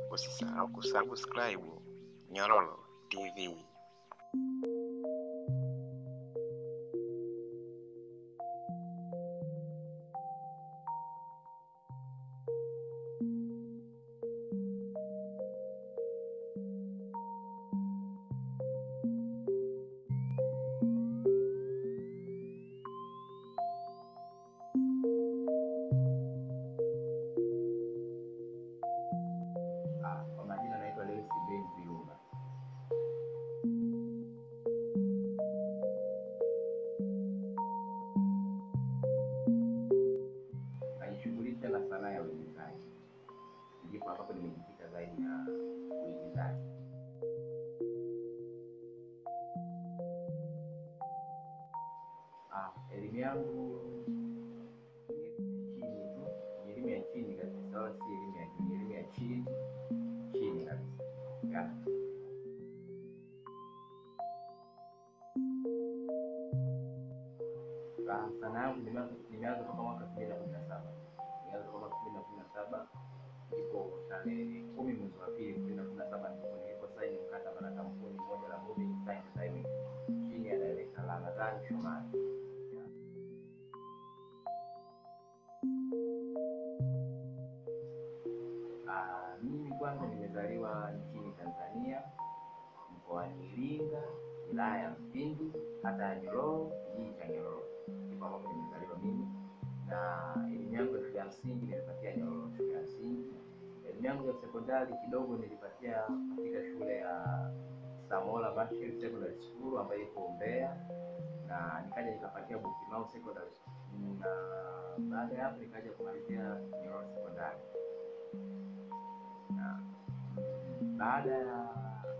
Usisahau kusubscribe Nyororo TV. Ah, kwa majina naitwa Lewis Ben Viuma. Najishughulisha na sanaa ya uigizaji, ndipo ambapo nimejikita zaidi na uigizaji. Ah, elimu yangu ni chini tu, ni elimu ya chini kabisa, wala si elimu ya juu, ni elimu ya chini chini kabisa. Ya. Ah, sanaa yangu nimeanza nimeanza toka mwaka elfu mbili na kumi na saba nimeanza toka mwaka elfu mbili na kumi na saba ndipo tarehe kumi mwezi wa pili elfu mbili na kumi na saba ndipo niliposaini mkataba na kampuni moja la Movie Design Design chini ya director Ramadhani Shomari. Ya. Ah, mimi kwanza nimezaliwa nchini Tanzania mkoani Iringa, wilaya ya Mpindi, kata ya Nyororo, kijiji cha Nyororo, ndipo ambapo nimezaliwa mimi, na elimu yangu ya shule ya msingi nilipatia Nyororo shule ya msingi. Elimu yangu ya sekondari kidogo nilipatia katika shule ya Samola Machel Secondary School ambayo iko Mbeya, na nikaja nikapatia Bukimau Secondary School, na baada ya hapo nikaja kumalizia Nyororo Sekondari na baada ya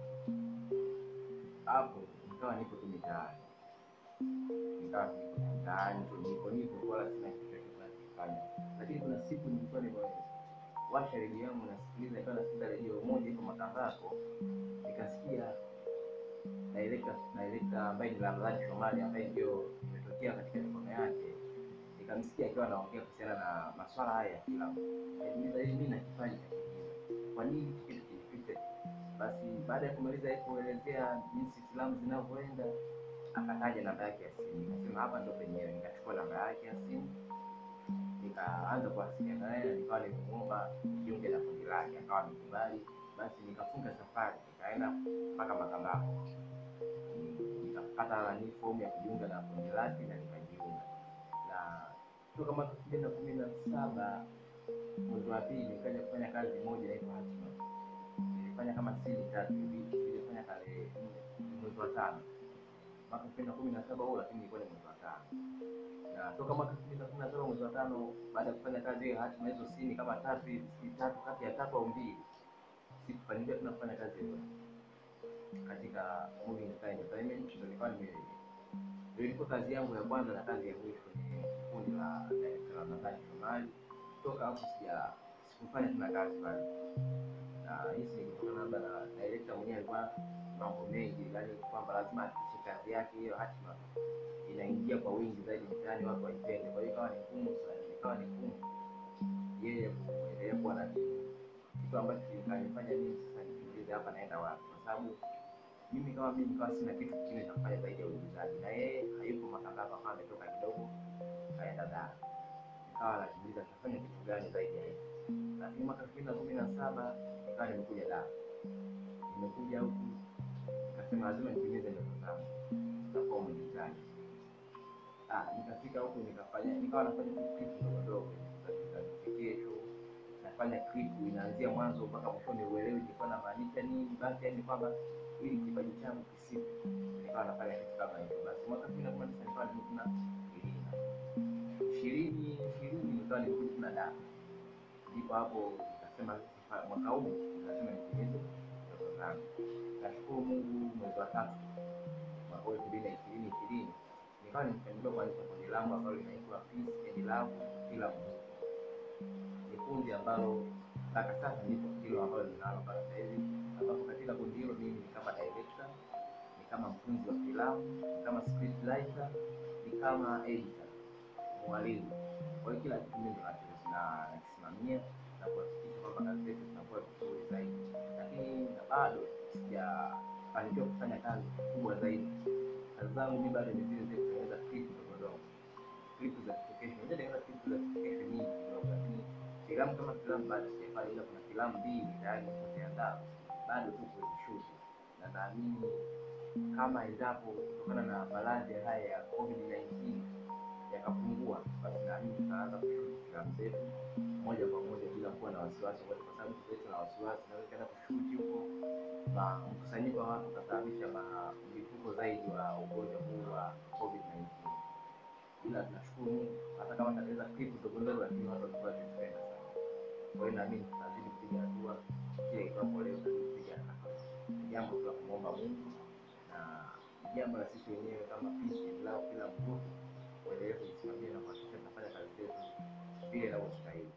hapo nikawa nipo tu mitaani, nikawa nipo mitaani tu, nipo nipo, wala sina kitu chochote nachokifanya. Lakini kuna siku nilikuwa nimewasha redio yangu nasikiliza, ikawa nasikiliza redio moja iko Makambako, nikasikia director director ambaye ni Ramadhani Shomari ambaye ndio imetokea katika mikono yake, nikamsikia akiwa anaongea kuhusiana na masuala haya ya filamu. Nikajiuliza, hivi mimi na kipaji cha kuigiza, kwa nini hiki kitu kinipite? Basi baada ya kumaliza yeye kuelezea jinsi filamu zinavyoenda, akataja namba yake ya simu, nikasema hapa ndo penyewe. Nikachukua namba yake ya simu, nikaanza kuwasiliana naye na nikawa nimemuomba jiunge na kundi lake, akawa amekubali. Basi nikafunga safari, nikaenda mpaka Makambako, nikapata nani fomu ya kujiunga na kundi lake na nikajiunga, na toka mwaka elfu mbili na kumi na saba mwezi wa pili nikaja kufanya kazi moja inaitwa Hatima nilifanya kama sini tatu hivi, nilifanya tarehe nne mwezi wa tano mwaka elfu mbili na kumi na saba huo, lakini ilikuwa ni mwezi wa tano. Na toka mwaka elfu mbili na kumi na saba mwezi wa tano, baada ya kufanya kazi hiyo hatima hizo sini kama tatu hivi, si tatu kati ya tatu au mbili, sikufanikiwa tena kufanya kazi hiyo katika Movie Design Entertainment. Ndio nilikuwa nime ndio ilikuwa kazi yangu ya kwanza na kazi ya mwisho kwenye kundi la director Ramadhani Shomari. Toka hapo sija sikufanya tena kazi pale na hizi ni kutokana labda na director mwenyewe alikuwa mambo mengi, yani kwamba lazima ahakikishe kazi yake hiyo hatima inaingia kwa wingi zaidi mtaani, watu waipende. Kwa hiyo ikawa ni ngumu sana, ikawa ni ngumu yeye kuendelea kuwa na kitu ambacho kikanifanya mimi sasa nijiulize hapa naenda wapi, kwa sababu mimi kama mimi nikawa sina kitu kingine cha kufanya zaidi ya uigizaji, na yeye hayupo Makambako, akawa ametoka kidogo kaenda Dar, nikawa najiuliza nitafanya kitu gani zaidi ya hivi lakini mwaka elfu mbili na kumi na saba nikawa nimekuja Dar, nimekuja huku nikasema lazima nitimize ndoto zangu za kuwa mwigizaji. Ah, nikafika huku nikafanya, nikawa nafanya tu clip ndogo ndogo za vichekesho, nafanya clip inaanzia mwanzo mpaka mwishoni, uelewi nilikuwa namaanisha nini. Basi yani kwamba ili kipaji changu kisife, nikawa nafanya kitu kama hivyo. Basi mwaka elfu mbili na kumi na tisa nikawa nimekuna Iringa, ishirini ishirini nikawa nimekuja tena Dar ndipo hapo nikasema sifa- mwaka huu lazima nitimize ndoto zangu. Nashukuru Mungu, mwezi wa tatu mwaka huu elfu mbili na ishirini ishirini nikawa nimefanikiwa kuanzisha kundi langu ambalo linaitwa Peace and Love Film Group. Ni kundi ambalo mpaka sasa ndipo hilo ambalo linalo mpaka sasa hivi, ambapo katika kundi hilo mimi ni kama director, ni kama mtunzi wa filamu, ni kama script writer, ni kama editor, mwalimu. Kwa hiyo kila kitu mimi ndo nakisimamia na kuhakikisha kwamba kazi zetu zinakuwa vizuri zaidi. bado sijafanikiwa kufanya kazi kubwa zaidi. Kazi zangu mi bado ni zile zile kutengeneza clip ndogo ndogo, clip za vichekesho. Unajua tengeneza clip za vichekesho nyingi kidogo, lakini filamu kama filamu bado sijafanya, ila kuna filamu mbili tayari nimeziandaa, bado tu kuzishoot, na naamini kama endapo kutokana na maradhi haya ya COVID-19 yakapungua, basi naamini tutaanza kushoot filamu zetu moja kwa moja bila kuwa na wasiwasi wote, kwa sababu sasa na wasiwasi naweza kwenda kushuti huko na mkusanyiko wa watu utasababisha ma- mlipuko zaidi wa ugonjwa huu wa COVID-19. Ila tunashukuru Mungu, hata kama tatiza clip ndogo ndogo, lakini watu walikuwa wakizipenda sana. Kwa hiyo naamini tutazidi kupiga hatua kila itwapo leo, tutazidi kupiga hatua. Ni jambo tu la kumwomba Mungu na ni jambo la sisi wenyewe kama pishi lao, kila mtu kuendelea kujisimamia na kuhakikisha tunafanya kazi zetu vile inavyostahili.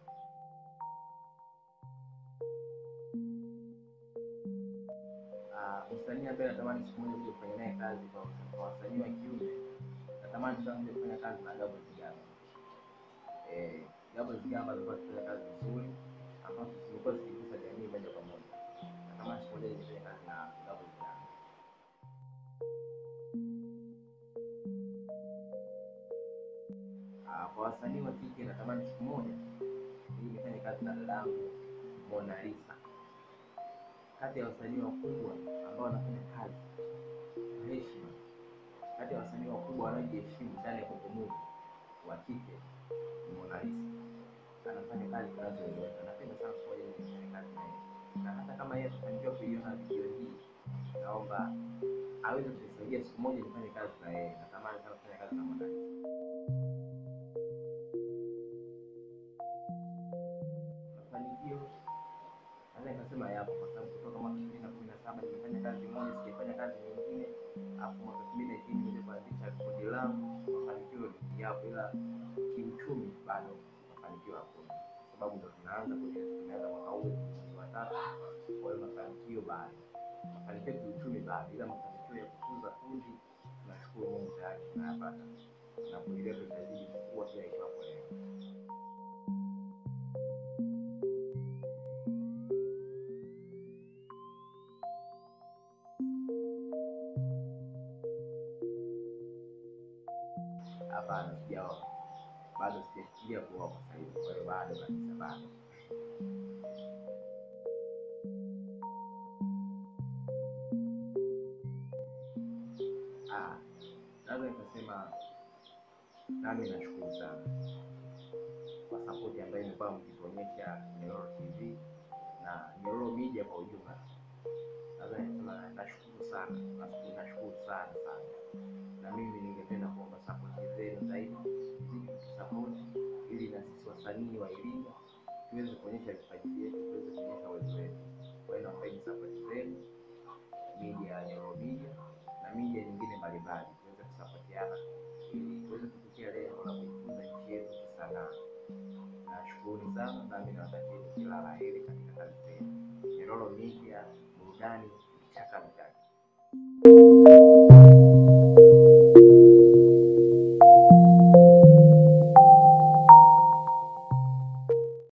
Ah, msanii ambaye natamani siku moja kuja kufanya naye kazi kwa kwa wasanii wa kiume, natamani sana kuja kufanya kazi na Gabo Zigamba. Eh, Gabo Zigamba alikuwa akifanya kazi nzuri ambazo zilikuwa zikigusa jamii moja kwa moja. Natamani siku moja nije kufanya kazi na Gabo Zigamba. Ah, kwa wasanii wa kike natamani siku moja ili nifanye kazi na dadangu Mona Lisa kati ya wasanii wakubwa ambao wanafanya kazi kwa heshima, kati ya wasanii wakubwa wanaojiheshimu ndani ya Bongo Movie wa kike ni Mona Lisa. Anafanya kazi zinazoeleweka. Napenda sana siku moja nije nifanye kazi na yeye, na hata kama yeye atafanikiwa kuiona video hii, naomba aweze kunisaidia siku moja nifanye kazi na yeye. Natamani sana kufanya kazi na Mona Lisa. Mafanikio naweza nikasema yapo kwa sababu kutoka mwaka elfu mbili na kumi na saba nimefanya kazi moja, sijafanya kazi nyingine, alafu mwaka elfu mbili na ishirini nimekuja kuanzisha kundi langu. Mafanikio yapo, ila kiuchumi bado mafanikio hakuna, kwa sababu ndo tunaanza kwenye tumeanza mwaka huu mwezi wa tatu. Kwa hiyo mafanikio bado, mafanikio kiuchumi bado, ila mafanikio ya kukuza kundi tunashukuru Mungu tayari tunayapata, na kundi letu litazidi kukua kila itwapo leo. Hapana, sijaoa bado, sijafikiria kuoa kwa sasa hivi. Kwa hiyo bado kabisa, bado. Ah, naweza nikasema nami nashukuru sana kwa sapoti ambayo imekuwa mkituonyesha Nyororo TV na Nyororo Media kwa ujumla. Naweza nikasema nashukuru sana, nashukuru nashukuru sana sana na mimi ningependa kuomba sapoti zenu zaidi, zidi kutusapoti ili na sisi wasanii wa Iringa tuweze kuonyesha vipaji vyetu, tuweze kuonyesha uwezo wetu. Kwa hiyo naombeni sapoti zenu, media ya Nyororo Media na media nyingine mbalimbali, tuweze kusapotiana ili tuweze kufikia lengo la kuikuza nchi yetu kisanaa. Nashukuruni sana, nami nawatakieni kila la heri katika kazi zenu. Nyororo Media, burudani, michaka michaka.